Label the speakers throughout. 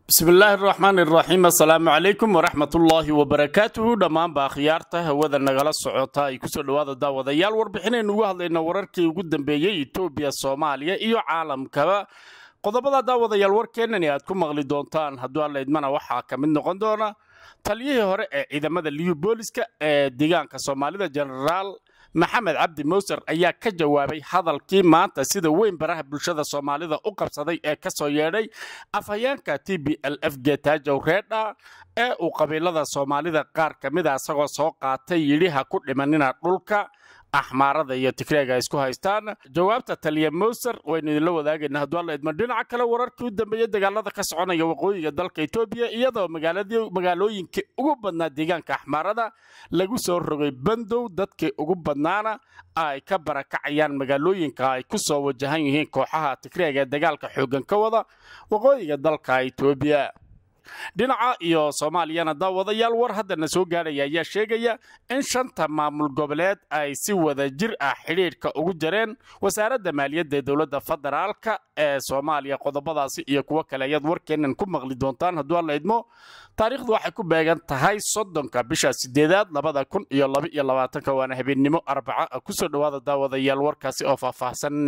Speaker 1: bismillaahi araxmaan iraxiim assalaamu calaykum waraxmatullaahi wabarakaatuhu dhammaanba akhyaarta hawada nagala socota ay kusoo dhowaada daawadayaal warbixinaynu ugu hadlayna wararkii ugu dambeeyey etoobiya soomaaliya iyo caalamkaba qodobada daawadayaal warkeenani aad ku maqli doontaan hadduu alla idmana waxaa ka mid noqon doona taliyihii hore ee ciidamada liyu booliska ee deegaanka soomaalida jenaraal maxamed cabdi mowser ayaa ka jawaabay hadalkii maanta sida weyn baraha bulshada soomaalida u qabsaday ee ka soo yeedhay afhayeenka t b l f getaajow reedha ee uu qabiilada soomaalida qaar ka mida isagoo soo qaatay yidhi ha ku dhimanina dhulka axmaarada iyo tigreega isku haystaan jawaabta taliya mowser waynu idinla wadaagayna hadduu alla idmo dhinaca kale wararkii u dambeeyey dagaalada ka soconaya waqooyiga dalka etoobiya iyadoo magaalooyinkii ugu badnaa deegaanka axmaarada lagu soo rogay bandow dadkii ugu badnaana ay ka barakacayaan magaalooyinka ay ku soo wajahan yihiin kooxaha tigreega ee dagaalka xooggan ka wada waqooyiga dalka etoobiya dhinaca iyo soomaaliyana daawadayaal war haddana soo gaadhaya ayaa sheegaya in shanta maamul goboleed ay si wada jir ah xidhiidhka ugu jareen wasaaradda maaliyadda ee dowladda federaalka ee soomaaliya qodobadaasi iyo kuwo kale ayaad warkeennan ku maqli doontaan hadduu alla idmo taariikhdu waxay ku beegan tahay soddonka bisha sideedaad labada kun iyo laba iyo labaatanka waana habeennimo arbaca ah kusoo dhowaada daawadayaal warkaasi oo faahfaahsan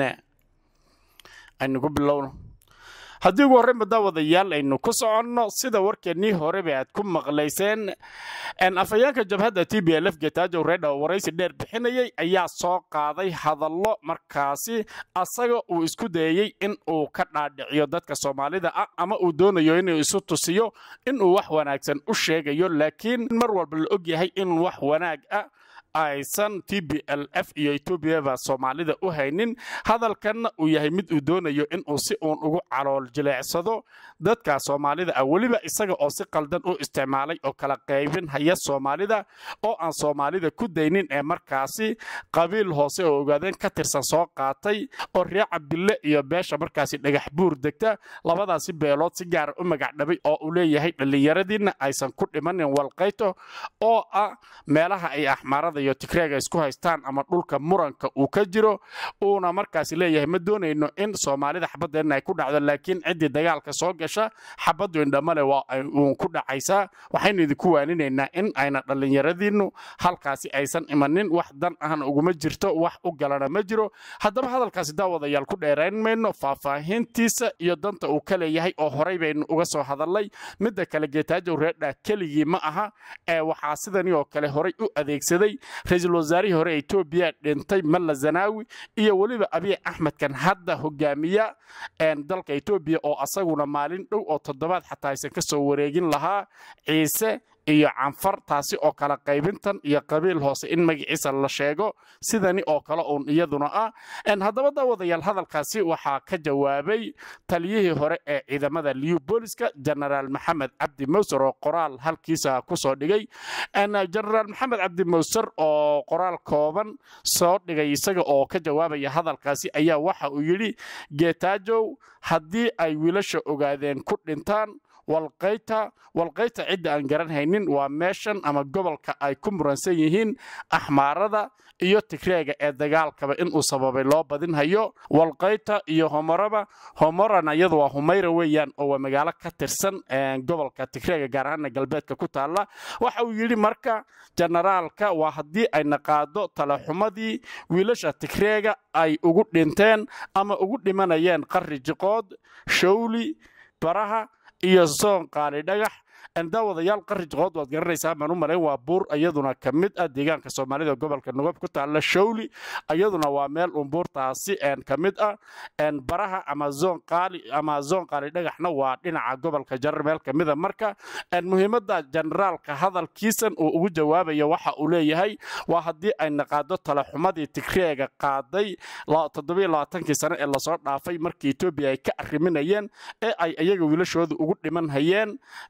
Speaker 1: aynu ku bilowno haddii ugu horreynba daawadayaal aynu ku soconno sida warkeennii horeba aad ku maqlayseen afhayeenka jabhadda t b l f getaajow reedha oo waraysi dheer bixinayay ayaa soo qaaday hadallo markaasi asaga uu isku dayey in uu ka dhaadhiciyo dadka soomaalida ah ama uu doonayo inuu isu tusiyo inuu wax wanaagsan u sheegayo laakiin mar walba la ogyahay in wax wanaag ah aysan t b l f iyo etoobiyaba soomaalida u haynin hadalkanna uu yahay mid uu doonayo inuu si uun ugu calool jileecsado dadka soomaalida ah weliba isaga oo si qaldan u isticmaalay oo kala qaybin haya soomaalida oo aan soomaalida ku daynin ee markaasi qabiil hoose oo ogaadeen ka tirsan soo qaatay oo ree cabdille iyo beesha markaasi dhagax buur degta labadaasi beelood si gaara u magacdhabay oo uu leeyahay dhallinyaradiinna aysan ku dhimanin walqayto oo ah meelaha ay axmaarada iyo tigreega isku haystaan ama dhulka muranka uu ka jiro uuna markaasi leeyahay ma doonayno in soomaalida xabadeenna ay ku dhacdo laakiin ciddii dagaalka soo gasha xabaddu indhamale waa uun ku dhacaysaa waxaynu idinku waaninaynaa in ayna dhallinyaradiinnu halkaasi aysan imanin wax dan ahna uguma jirto wax u galana ma jiro haddaba hadalkaasi daawadayaal ku dheerayn mayno faahfaahintiisa iyo danta uu ka leeyahay oo horay baynu uga soo hadalnay midda kale geetaajow reedha keligii ma aha ee waxaa sidani oo kale horay u adeegsaday ra-iisul wasaarihii hore ee etoobiya dhintay malla zanaawi iyo weliba abiy axmedkan hadda hogaamiya dalka etoobiya oo asaguna maalin dhow oo toddobaad xataa aysan ka soo wareegin lahaa ciise iyo canfar taasi oo kale qaybintan iyo qabiil hoose in magaciisa la sheego sidani oo kale uun iyaduna ah haddaba daawadayaal hadalkaasi waxaa ka jawaabay taliyihii hore ee ciidamada liyu booliska jenaraal maxamed cabdi mowser oo qoraal halkiisa kusoo dhigay jenaraal maxamed cabdi mowser oo qoraal kooban soo dhigay isaga oo ka jawaabaya hadalkaasi ayaa waxa uu yidhi geetaajow haddii ay wiilasha ogaadeen ku dhintaan walqayta walqayta cidda aan garan haynin waa meeshan ama gobolka ay ku muransan yihiin axmaarada iyo tigreega ee dagaalkaba inuu sababay loo badinhayo walqayta iyo homoraba homorana iyadu waa humayra weeyaan oo waa magaalo ka tirsan gobolka tigreega gaar ahaana galbeedka ku taalla waxa uu yidhi marka jenaraalka waa haddii ay naqaado talaxumadii wiilasha tigreega ay ugu dhinteen ama ugu dhimanayeen qarri jiqood shawli baraha iyo soon qaali dhagax daawadayaal qarri jiqood waad garanaysaa baan u malayn waa buur iyaduna ka mid ah deegaanka soomaalida gobolka nugab ku taalla shawli iyaduna waa meel un buurtaasi ka mid ah baraha ama zoon qaali ama zoon qaali dhagaxna waa dhinaca gobolka jarar meel ka mida marka muhiimadda generaalka hadalkiisan uu ugu jawaabayo waxa uu leeyahay waa haddii ay naqaado talaxumadii tigreega qaaday toddobaaatankii sane ee lasoo dhaafay markii etoobiya ay ka arriminayeen ee ay iyaga wiilashooda ugu dhiman hayeen deegaanka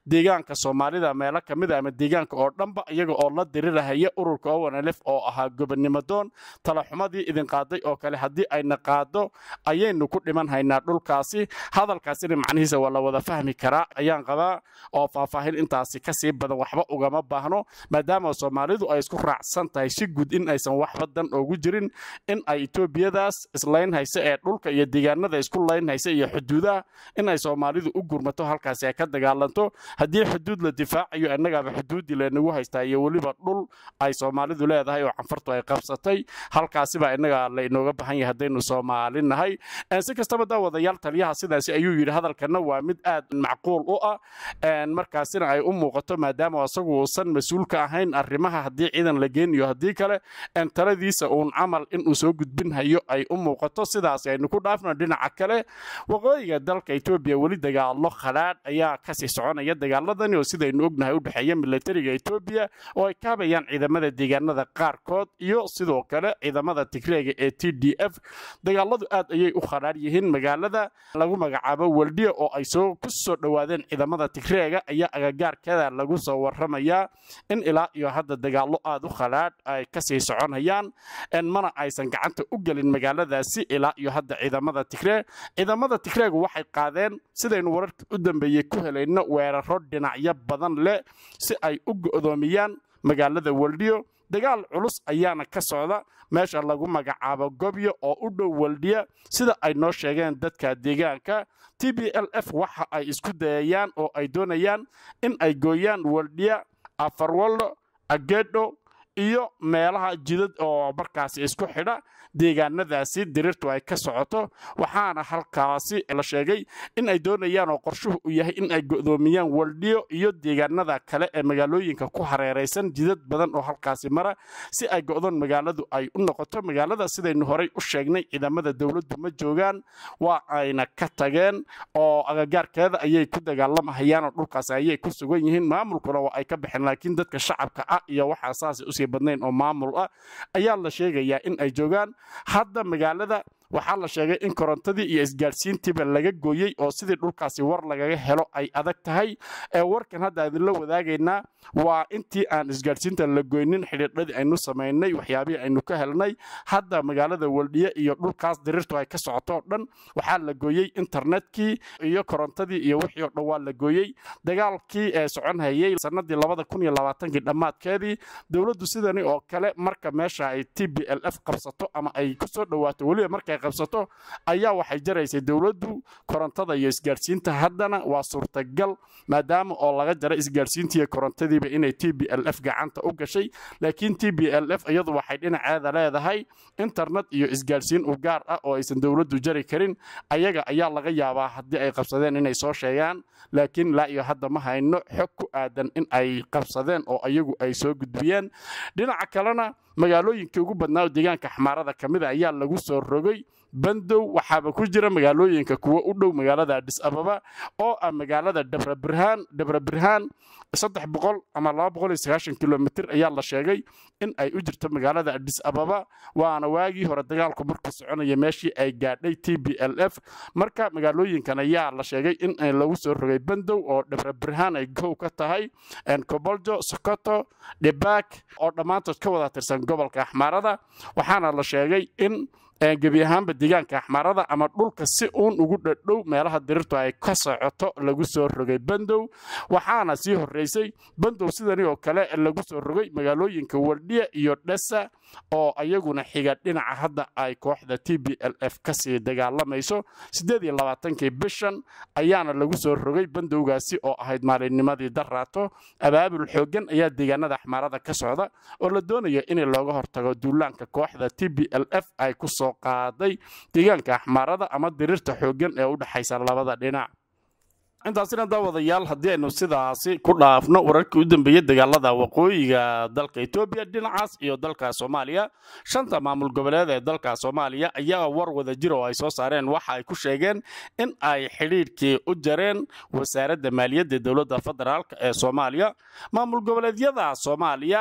Speaker 1: deegaanka soomaalida meelo ka mid a ama deegaanka oo dhanba iyaga oo la dirirahaya ururka owanlef oo ahaa gobonnimo doon talaxumadii idin qaaday oo kale haddii ayna qaado ayaynu ku dhiman haynaa dhulkaasi hadalkaasina macnihiisa waa la wada fahmi karaa ayaan qabaa oo faahfaahin intaasi kasii badan waxba ugama baahno maadaama soomaalidu ay isku raacsan tahay si guud in aysan waxba dan oogu jirin in ay etoobiyadaas islaynhaysa ee dhulka iyo deegaanada isku laynhaysa iyo xuduudaha in ay soomaalidu u gurmato halkaasi ay ka dagaalanto haddii xuduud la difaacayo innagaaba xuduuddii lanagu haystaa iyo weliba dhul ay soomaalidu leedahay oo canfartu ay qabsatay halkaasibaa innaga la inooga bahan yahay haddaynu soomaali nahay si kastaba daawadayaal taliyaha sidaasi ayuu yidhi hadalkana waa mid aad macquul u ah markaasina ay u muuqato maadaama isagu uusan mas-uul ka ahayn arrimaha haddii ciidan la geeniyo haddii kale taladiisa uun camal inuu soo gudbin hayo ay u muuqato sidaas aynu ku dhaafno dhinaca kale waqooyiga dalka etoobiya weli dagaalo khadhaadh ayaa kasii soconaya dagaaladani oo sidaynu ognahay u dhexeeya milatariga etoobiya oo ay kaabayaan ciidamada deegaanada qaarkood iyo sidoo kale ciidamada tigreega ee t d f dagaaladu aad ayay u khadhaadh yihiin magaalada lagu magacaabo weldiya oo ay soo ku soo dhowaadeen ciidamada tigreega ayaa agagaarkeeda lagu soo waramayaa in ilaa iyo hadda dagaalo aad u khadhaadh ay kasii soconayaan mana aysan gacanta u gelin magaaladaasi ilaa iyo hadda ciidamada tigree ciidamada tigreegu waxay qaadeen sidaynu wararka u dambeeyey ku helayno weeraro dhinacyo badan leh si ay u go'doomiyaan magaalada weldiyo dagaal culus ayaana ka socda meesha lagu magacaabo gobyo oo u dhow weldiya sida ay noo sheegeen dadka deegaanka t b l f waxa ay isku dayayaan oo ay doonayaan in ay gooyaan weldiya afarwallo agedho iyo meelaha jidad oo markaasi isku xidha deegaanadaasi dirirtu ay ka socoto waxaana halkaasi la sheegay in ay doonayaan oo qorshuhu u yahay in ay go'doomiyaan waldhiyo iyo deegaanada kale ee magaalooyinka ku hareeraysan jidad badan oo halkaasi mara si ay go'doon magaaladu ay u noqoto magaalada sidaynu horay u sheegnay ciidamada dowladdu ma joogaan waa ayna ka tageen oo agagaarkeeda ayay ku dagaalamahayaan oo dhulkaasi ayay ku sugan yihiin maamulkuna waa ay ka baxeen laakiin dadka shacabka ah iyo waxaa saas usii badnayn oo maamul ah ayaa la sheegayaa in ay joogaan hadda magaalada waxaa la sheegay in korontadii iyo isgaadhsiintiiba laga gooyey oo sidii dhulkaasi war lagaga helo ay adag tahay ee warkan hadda idinla wadaagaynaa waa intii aan isgaadhsiinta la goynin xidhiidhadii aynu samaynay waxyaabihii aynu ka helnay hadda magaalada waldhiye iyo dhulkaas dirirtu ay ka socoto o dhan waxaa la gooyey internetkii iyo korontadii iyo wixii o dhan waa la gooyey dagaalkii ee socon hayey sanadii labada kun iyo labaatankii dhammaadkeedii dowladdu sidani oo kale marka meesha ay t b l f qabsato ama ay kusoo dhowaato weliba markay qabsato ayaa waxay jaraysay dowladdu korontada iyo isgaadhsiinta haddana waa suurtagal maadaama oo laga jaray isgaadhsiintiiyo korontadiiba inay t b l f gacanta u gashay laakiin t b l f iyadu waxay dhinaceeda leedahay internet iyo isgaadhsiin u gaar ah oo aysan dowladdu jari karin ayaga ayaa laga yaabaa haddii ay qabsadeen inay soo sheegaan laakiin laa iyo hadda ma hayno xog ku aadan in ay qabsadeen oo ayagu ay soo gudbiyeen dhinaca kalena magaalooyinkii ugu badnaa oo deegaanka xamaarada ka mida ayaa lagu soo rogay bandow waxaaba ku jira magaalooyinka kuwa u dhow magaalada adhis ababa oo ah magaalada dhabrabirhaan dhabrabirhaan saddex boqol ama laba boqol iyo sagaashan kilomitr ayaa la sheegay in ay u jirto magaalada adhis ababa waana waagii hore dagaalku markuu soconaya meeshii ay gaadhay t b l f marka magaalooyinkan ayaa la sheegay in lagu soo rogay bandow oo dhabrabirhaan ay gow ka tahay koboljo sokoto dhibaak oo dhammaantood ka wada tirsan gobolka axmaarada waxaana la sheegay in gebi ahaanba deegaanka axmaarada ama dhulka si uun ugu dhadhow meelaha dirirtu ay ka socoto lagu soo rogay bandow waxaana sii horeysay bandow sidani oo kale lagu soo rogay magaalooyinka wardhiya iyo dhesa oo ayaguna xiga dhinaca hadda ay kooxda t b l f kasii dagaalamayso siddeed iyo labaatankii bishan ayaana lagu soo rogay bandowgaasi oo ahayd maalinnimadii daraato abaabul xooggan ayaa deegaanada axmaarada ka socda oo la doonayo in looga hortago duulaanka kooxda t b l f ay ku soo qaaday deegaanka axmaarada ama dirirta xooggan ee u dhexaysa labada dhinac intaasina daawadayaal haddii aynu sidaasi ku dhaafno wararkii u dambeeyey dagaalada waqooyiga dalka etoobiya dhinacaas iyo dalka soomaaliya shanta maamul goboleed ee dalka soomaaliya ayaa war wada jir oo ay soo saareen waxa ay ku sheegeen in ay xidhiidhkii u jareen wasaaradda maaliyadda dowladda federaalk ee soomaaliya maamul goboleedyada soomaaliya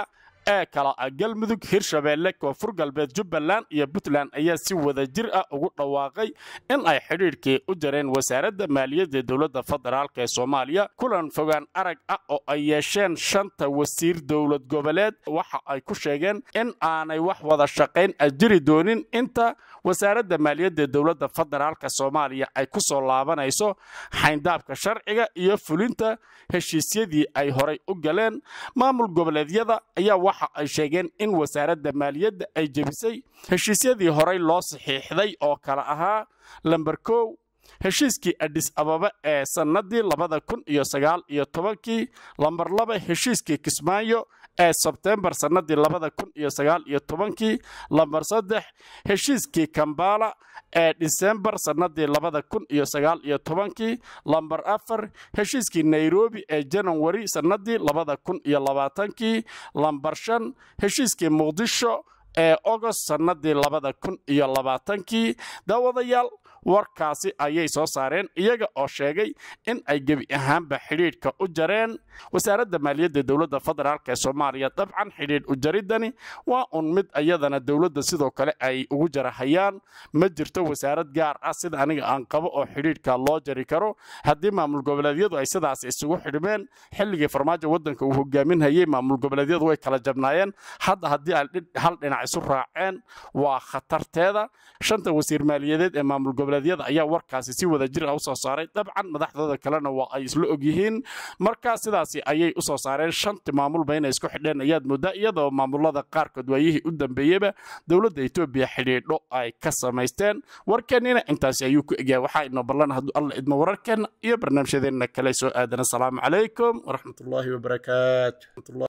Speaker 1: ee kala ah galmudug hirshabeelle koonfur galbeed jubbaland iyo puntland ayaa si wada jir ah ugu dhawaaqay in ay xidhiidhkii u jareen wasaaradda maaliyadda dowladda federaalk ee soomaaliya kulan fogaan arag ah oo ay yeesheen shanta wasiir dowlad goboleed waxa ay ku sheegeen in aanay wax wada shaqayn a jiri doonin inta wasaaradda maaliyadda dowladda federaalka soomaaliya ay ku soo laabanayso xayndaabka sharciga iyo fulinta heshiisyadii ay horay u galeen maamul goboleedyada ayaa waxa ay sheegeen in wasaaradda maaliyadda ay jebisay heshiisyadii horay loo saxiixday oo kale ahaa lamber kow heshiiskii adhis ababa ee sannadii labada kun iyo sagaal iyo tobankii lamber laba heshiiskii kismaayo ee sebtembar sannadii labada kun iyo sagaal iyo tobankii lamber saddex heshiiskii kambala ee disembar sannadii labada kun iyo sagaal iyo tobankii lamber afar heshiiskii nairobi ee janawari sannadii labada kun iyo labaatankii lamber shan heshiiskii muqdisho ee ogost sannadii labada kun iyo labaatankii daawadayaal warkaasi ayay soo saareen iyaga oo sheegay in ay gebi ahaanba xidhiidhka u jareen wasaaradda maaliyadda dowladda federaalk ee soomaaliya dabcan xidhiidh u jaridani waa un mid iyadana dowladda sidoo kale ay ugu jarahayaan ma jirto wasaarad gaar ah sida aniga aan qabo oo xidhiidhka loo jari karo haddii maamul goboleedyadu ay sidaas isugu xidhmeen xilligii farmaajo waddanka uu hogaaminhayey maamul goboleedyadu way kala jabnaayeen hadda haddii ay hal dhinac isu raaceen waa khatarteeda shanta wasiir maaliyadeed ee maamul goboleedyada ayaa warkaasi si wada jir ah u soo saaray dabcan madaxdooda kalena waa ay isla ogyihiin markaa sidaasi ayay u soo saareen shanti maamulba inay isku xidheen ayaad moodaa iyadoo maamulada qaarkood waayihii u dambeeyeyba dowladda etoobiya xidhiidho ay ka samaysteen warkeennina intaasi ayuu ku egyahay waxaa inoo ballan hadduu alla idmo wararkeenna iyo barnaamijyadeenna kale soo aadan asalaamu calaykum waraxmatullaahi wabarakaatu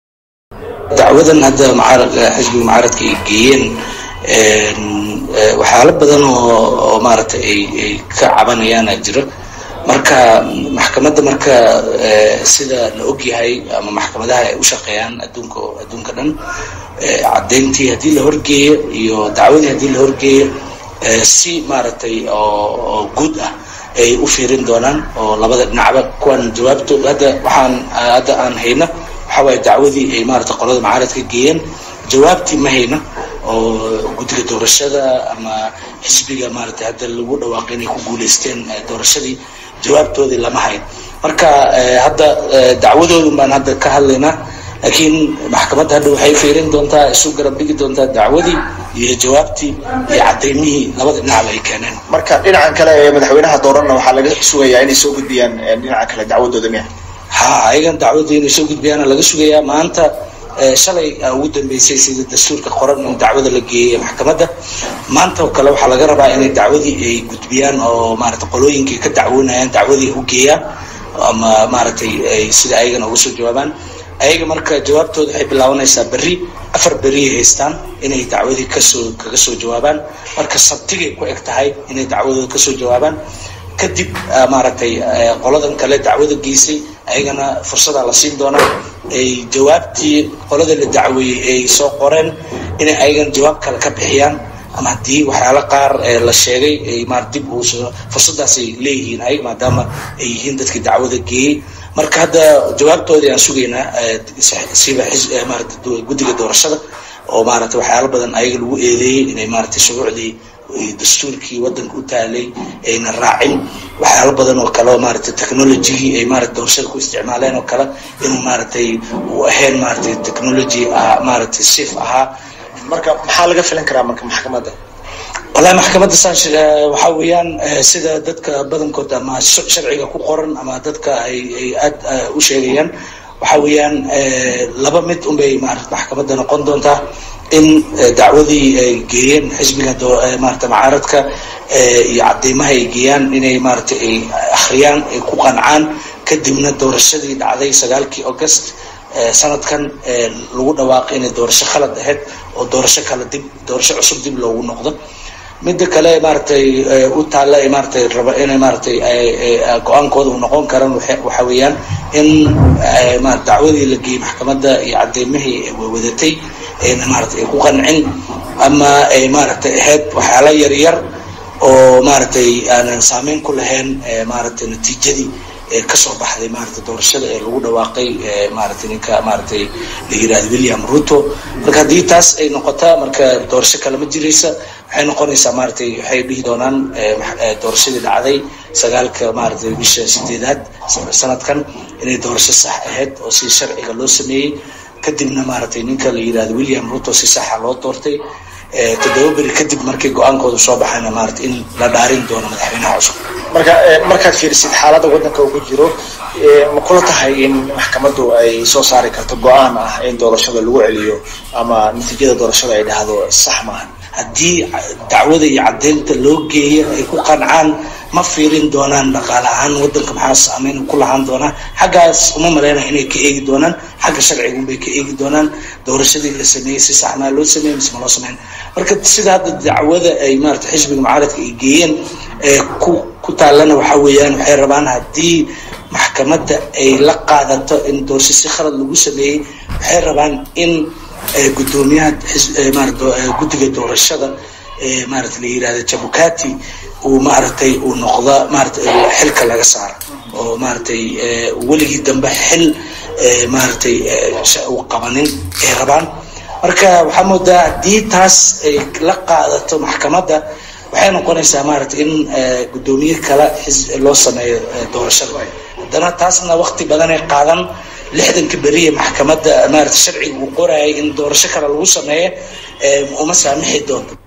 Speaker 2: dacwadan hadda xisbiga mucaaradka ay geeyeen waxyaalo badan oo maaragtay ay ka cabanayaana jiro marka maxkamadda marka sida la ogyahay ama maxkamadaha ay u shaqeeyaan adduunka adduunka dhan caddayntii haddii la horgeeyo iyo dacwadii haddii la horgeeyo si maaragtay oo guud ah ay u fiirin doonaan oo labada dhinacba kuwan jawaabto hadda waxaan hadda aan hayna waxa waaye dacwadii ay maaragtay qolada mucaaradka geeyeen jawaabtii ma hayna oo guddiga doorashada ama xisbiga maaragtay hadda lagu dhawaaqay inay ku guulaysteen doorashadii jawaabtoodii lama hayn marka hadda dacwadoodun baan hadda ka hadlaynaa laakiin maxkamadda hadda waxay fiirin doontaa isu garab dhigi doontaa dacwadii iyo jawaabtii iyo cadaymihii labada dhinacba ay keeneen
Speaker 3: marka dhinacan kale ee madaxweynaha dooranna waxaa laga sugayaa inay soo gudbiyaan dhinaca kale dacwadooda miya
Speaker 2: ha ayagan dacwadii inay soo gudbiyaana laga sugayaa maanta shalay ugu dambeysay sida dastuurka qoran in dacwada la geeyey maxkamadda maanta oo kale waxaa laga rabaa inay dacwadii ay gudbiyaan oo maaragtay qolooyinkii ka dacwoonayaan dacwadii u geeyaan ama maaragtay ay sida ayagana uga soo jawaabaan ayaga marka jawaabtooda waxay bilaabanaysaa berri afar beriyay haystaan inay dacwadii kasoo kaga soo jawaabaan marka sabtigay ku eg tahay inay dacwadooda kasoo jawaabaan kadib maaragtay qoladan kale dacwada geysay ayagana fursadaa la siin doonaa ay jawaabtii qolada la dacweeyey ay soo qoreen inay ayagana jawaab kale ka bixiyaan ama haddii waxyaalo qaar la sheegay ay maar dib uusoo fursadaasay leeyihiin ayaga maadaama ay yihiin dadkii dacwada geeyey marka hadda jawaabtoodii aan sugaynaa siba maarata guddiga doorashada oo maarata waxyaalo badan ayaga lagu eedeeyey inay maaragtay shuruucdii dastuurkii wadanka u taalay ayna raacin waxyaalo badan oo kale oo maaragtay technologygii ay maarata doorashada ku isticmaaleen oo kale inuu maaragtay uu ahayn maaragtay technology maaragtay safe ahaa
Speaker 3: marka maxaa laga filan karaa marka maxkamadda
Speaker 2: wallahi maxkamadda saan waxa weeyaan sida dadka badankood ama sharciga ku qoran ama dadka ay ay aad u sheegayaan waxa weeyaan laba mid unbay maarata maxkamadda noqon doontaa in dacwadii ay geeyeen xisbiga maarata mucaaradka iyo cadeymaha ay geeyaan inay maarata ay akhriyaan ay ku qancaan kadibna doorashadii dhacday sagaalkii august sanadkan lagu dhawaaqay inay doorasho khalad ahayd oo doorasho kale dib doorasho cusub dib loogu noqdo midda kale maaragtay u taalla maaratay raba inay maaratay go-aankooda u noqon karaan waxa weeyaan in dacwadii la geeyey maxkamadda iyo cadeymihii wadatay ayna maarata ay ku qancin ama ay maaragtay ahayd waxyaala yaryar oo maaragtay aanan saameyn ku lahayn maaragtay natiijadii kasoo baxday maarata doorashada ee lagu dhawaaqay maarata ninka maaratay la yirahdo william ruto marka haddii taas ay noqotaa marka doorasho kale ma jiraysa waxay noqonaysaa maaratay waxay dhihi doonaan doorashadii dhacday sagaalka maaratay bisha sideedaad sanadkan inay doorasho sax ahayd oo si sharciga loo sameeyey kadibna maaratay ninka la yirahdo william ruto si saxa loo doortay toddoba beri kadib markii go-aankooda soo baxayna maarata in la dhaarin doono madaxweynaha cusub
Speaker 3: marka markaad fiirisid xaaladda waddanka uu ku jiro ma kula tahay in maxkamaddu ay soo saari karto go-aan ah in doorashada lagu celiyo ama natiijada doorashada ay dhahdo sax maaha
Speaker 2: haddii dacwada iyo caddeynta loo geeyo ay ku qancaan ma fiirin doonaan dhaqaale ahaan waddanka maxaa saameyn ku lahaan doonaa xaggaas uma maleynaya inay ka eegi doonaan xagga sharcigunbay ka eegi doonaan doorashadii la sameeyey si saxnaa loo sameeyey mise ma loo sameyn marka sida hadda dacwada ay maarata xisbiga mucaaradka ay geeyeen ku ku taallana waxaa weeyaan waxay rabaan haddii maxkamadda ay la qaadato in doorasho si khalad lagu sameeyey waxay rabaan in guddoomiyaha guddiga doorashada maarata la yirahda jabukati uu maaragtay uu noqda maarata xilka laga saaro oo maaratay weligii dambe xil maaratay uu qabanin ay rabaan marka waxaa moodaa haddii taas ay la qaadato maxkamadda waxay noqonaysaa maarata in guddoomiye kale loo sameeyo doorashada haddana taasna wakti badanay qaadan lixdanka beriye maxkamadda maarata sharciga uu qorayay in doorasho kale lagu sameeyo uma saamixi doonto